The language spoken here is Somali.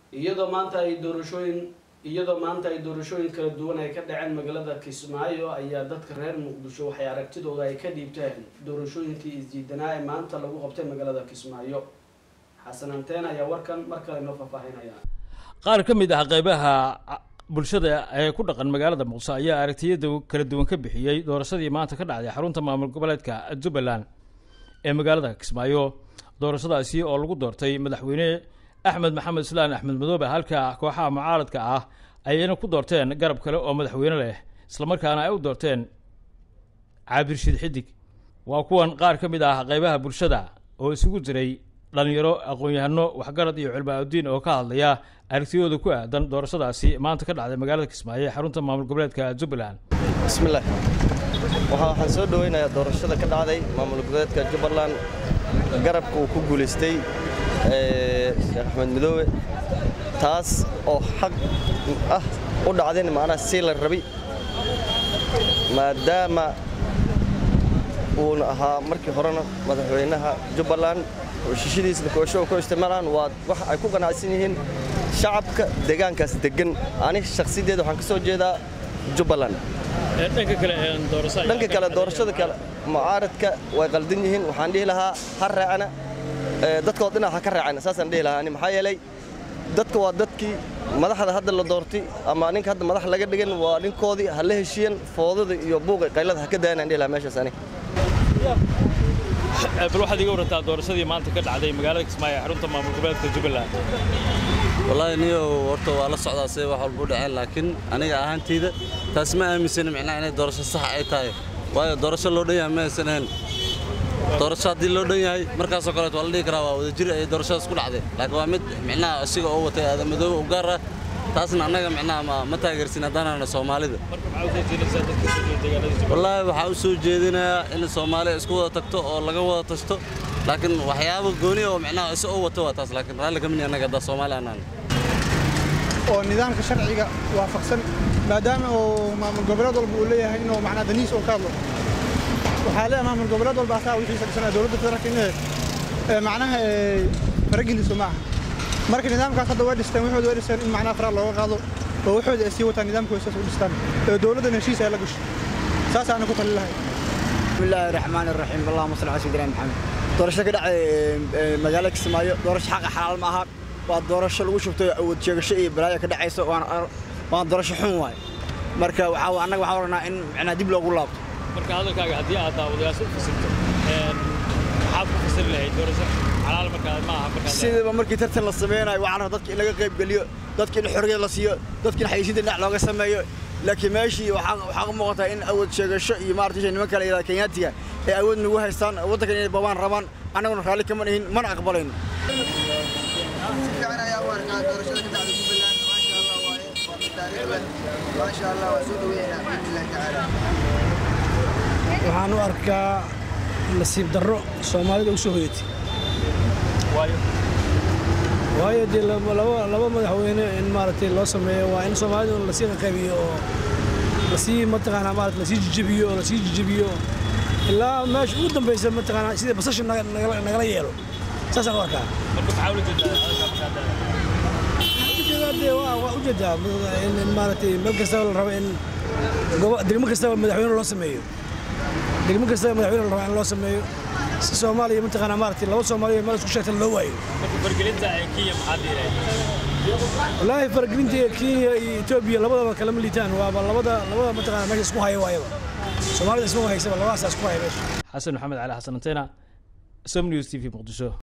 iyadoo maanta ay doorashooyin iyadoo maanta ay doorashooyin kala duwan ay ka dhaceen magaalada kismaayo ayaa dadka reer muqdisho waxay aragtidooda ay ka dhiibteen doorashooyinkii isdiidanaa ee maanta lagu qabtay magaalada kismaayo xasan anteen ayaa warkan mar kale inoo faahfaahinaya qaar ka mid ah qeybaha bulshada ee ku dhaqan magaalada muqdisho ayaa aragtiyada kala duwan ka bixiyey doorashadii maanta ka dhacday xarunta maamul goboleedka jubbaland ee magaalada kismaayo doorashadaasi oo lagu doortay madaxweyne axmed maxamed islaan axmed madoobe halka kooxaha mucaaradka ah ayayna ku doorteen garab kale oo madaxweyne leh islamarkaana ay u doorteen caabirshid xidig waa kuwan qaar ka mid ah qeybaha bulshada oo isugu jiray dhalinyaro aqoon-yahano waxgarad iyo culmaa-udiin oo ka hadlaya aragtiyooda ku aadan doorashadaasi maanta ka dhacday magaalada kismaayo ee xarunta maamul goboleedka jubbaland bismillaah waxaan soo dhoweynayaa doorashada ka dhacday maamul goboleedka jubbaland garabka uu ku guulaystay sheekh axmed midoobe taas oo xaq ah u dhacdeen macnaha sii la rabi maadaama uuna ahaa markii horena madaxweynaha jubbaland heshishadiisna koosho ku isticmaalaan waa wax ay ku qanacsan yihiin shacabka deegaankaas deggan ani shakhsiyadeeda waxaan ka soo jeedaa jubbaland dhanka kale doorashada kale mucaaradka way qaldan yihiin waxaan dhihi lahaa ha raacana dadkood dhinac ha ka raacana saasaan dhihi lahaa ani maxaa yeelay dadka waa dadkii madaxda hadda la doortay ama ninka hadda madax laga dhigan waa ninkoodii ha la heshiiyan foodada iyo buuqa qaylada ha ka dayanaan dhihi lahaa meeshaas ani bal waxaad iga warantaa doorashadii maanta ka dhacday magaalada kismaayo ee xarunta maamul goboleedka jubbaland wallaahi niyow horta waa la socdaa see wax walba u dhaceen laakiin aniga ahaantayda taas ma aaminsani micnaha inay doorasho sax ay tahay waayo doorasho loo dhan yahay ma aysan ahayn doorasho haddii loo dhan yahay markaasoo kaleet waa la dhihi karaa waa wadajir ay doorashadaas ku dhacday laakiin waa mid micnaha isiga oo watay aadamadoobe u gaar ah taasna annaga micnaha ma ma taageersin haddaanana soomaalida wallaahi waxaa u soo jeedinayaa in soomaaliya isku wada tagto oo laga wada tashto laakiin waxyaabo gooni oo micnaha isa oo wato waa taas laakiin raalli kamid annaga haddaa soomaali anaan oo nidaamka sharciga waafaqsan maadaama uu maamul goboleed walba uu leeyahay inuu macnaa daniis oo ka hadlo waxaa leeyahay maamul goboleed walba asaa wixiisa dhisanaya dowladda federaalka inay macnaha farageliso ma aha marka nidaamkaas hadda way dhisteen waxooda way dhisteen in macnaha faraha looga qaado oo waxooda ay sii wataan nidaamkooda saas u dhistaan ee dowladdan heshiis ay la gasho saasaana ku tali lahay bismillaahi raxmaani raxiim allahuma salli calaa sayyidina maxamed doorasho ka dhacday magaalada kismaayo doorasho xaqa xalaal ma aha waa doorasho lagu shubtay awood sheegasho iyo balaayo ka dhacaysa waana doorasho xun waay marka waxaa annaga waxaan oranaa in macnaa dib loogu laabto marka hadalkaaga haddii aad daawadayaasha u fasirto maxaad ku fasiri lahayd doorasho xalaal markaa ma aha markaa sidaba markii tartan la sameynayo waxaan rabaa dadka in laga qayb geliyo dadka in xorriyad la siiyo dadka in xayeysiinta dhinac looga sameeyo laakiin meeshii waxaa ka muuqataa in awood sheegasho iyo maarata niman kale yidhahda kenyaatiga ay awood nagu haystaan waddankan inay babaan rabaan annaguna raalli kama nihin mana aqbalayno waxaan u arkaa nasiib darro soomaalida u soo hoyatay waayo dee laba madaxweyne in maaragtay loo sameeyo waa in soomaalida lasii qaqaybiyo oo lasii mataqaanaa maarata lasii jijibiyo oo lasii jijibiyo ilaa meesha ugu dambaysa mataqaanaa sida basasha nagala yeelo saasaan u arkaa dee waa ujeedaa in maaragtay meel kastaba la rabo in degmo kastaba madaxweyne loo sameeyo degmo kastaba madaxweyne la rabo in loo sameeyo si soomaaliya mataqaanaa maaragtay laba soomaaliya meel isku sheegta loo waayo wallaahi faragelinta kenya iyo etoobiya labadaba kalama liitaan waaba labada labada mataqaanaa meesha isku haya waayaba soomaalida isma haysaba labadaasa isku haya meesha xasan maxamed cali xasan anteena som news t v muqdisho